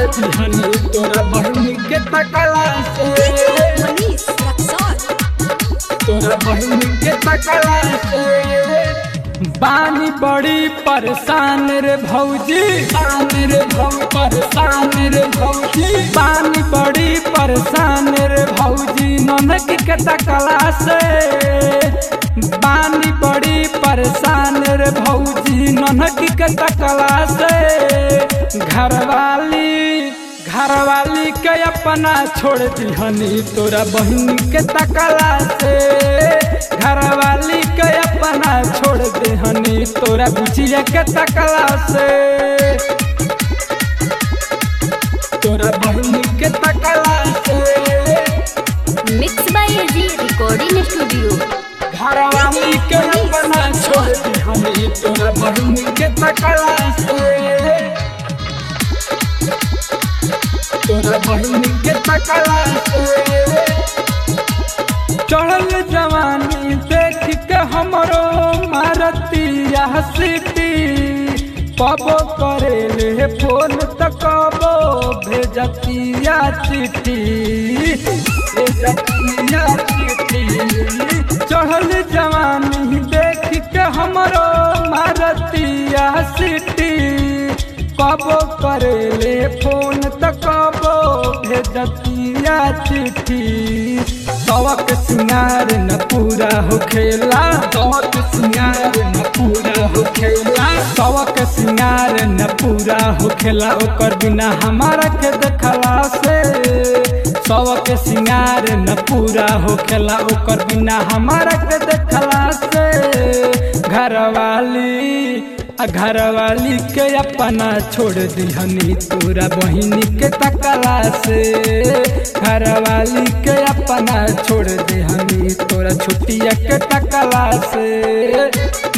दिहनी तोरा बहिनी के तकला से Manish Raksol. तोरा बहिनी के तकला से बानी बड़ी परेशान रे भौजी शान रे भौ परेशान रे भौजी बानी बड़ी परेशान रे भौजी ननक के तकला से बानी बड़ी परेशान रे भौजी ननक के तकला से घरवाली घरवाली के अपना छोड़ दिहनी तोरा बहिन के तकला से घरवाली के अपना छोड़ दिहनी तोरा बुझिया के तकला से तोरा बहिन के तकला से Mixed by AG Recording Studio. घरवाली के अपना छोड़ दिहनी तोरा बहिन के तकला से तोरा बहिन के तकला से चढ़ल जवानी देख के हमरो मारतिया सिटी पबो करेले फोन त कबो भेजतिया चिट्ठी भेजतिया चिट्ठी चढ़ल जवानी देख के हमरो मारतिया सिटी कबो करेले फोन त कबो भेजतिया चिट्ठी सवक सिंगार न पूरा हो खेला सवक सिंगार न पूरा हो खेला सवक सिंगार न पूरा हो खेला ओकर बिना हमारा के देखला से सवक सिंगार न पूरा हो खेला ओकर बिना हमारा के देखला से घरवाली आ घरवाली के अपना छोड़ दिहनी तोरा बहिनी के तकला से घरवाली के अपना छोड़ दिहनी तोरा छुट्टिया के तकला से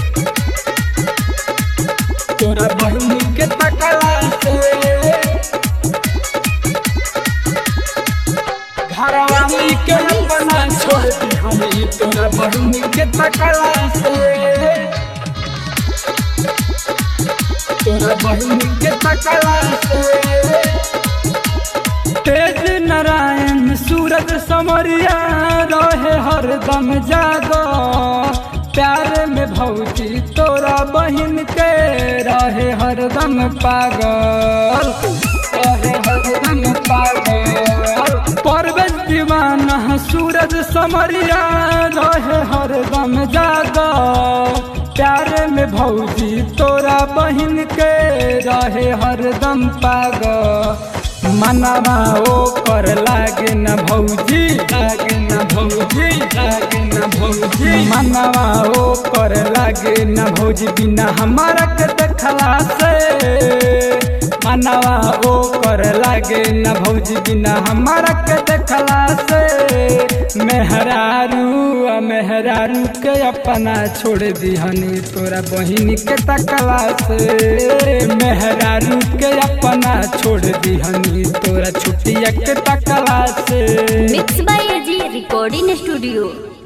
तोरा बहिनी के तकला से घरवाली के अपना छोड़ दिहनी तोरा बहिनी के तकला से तोरा बहिनी के तकला से तेज नारायण सूरज समरिया रहे हरदम जागो प्यार में भौजी तोरा बहिन के रहे हरदम पागल रहे हरदम पागल परवेश दीवाना सूरज समरिया रहे हरदम जागो प्यार में भौजी तोरा बहिन के रहे हरदम पाग मनवा ओ कर लागे न भौजी लागे न भौजी लागे न भौजी मनवा ओ कर लागे न भौजी बिना हमारा के देखला से मनवा ओ कर लागे न भौजी बिना हमारा के देखला से मेहरारू आ मेहरारू के अपना छोड़ दिहनी तोरा बहिनी के तकला से मेहरारू के अपना छोड़ दिहनी तोरा छुट्टिया के तकला से Mixed by AG Recording Studio.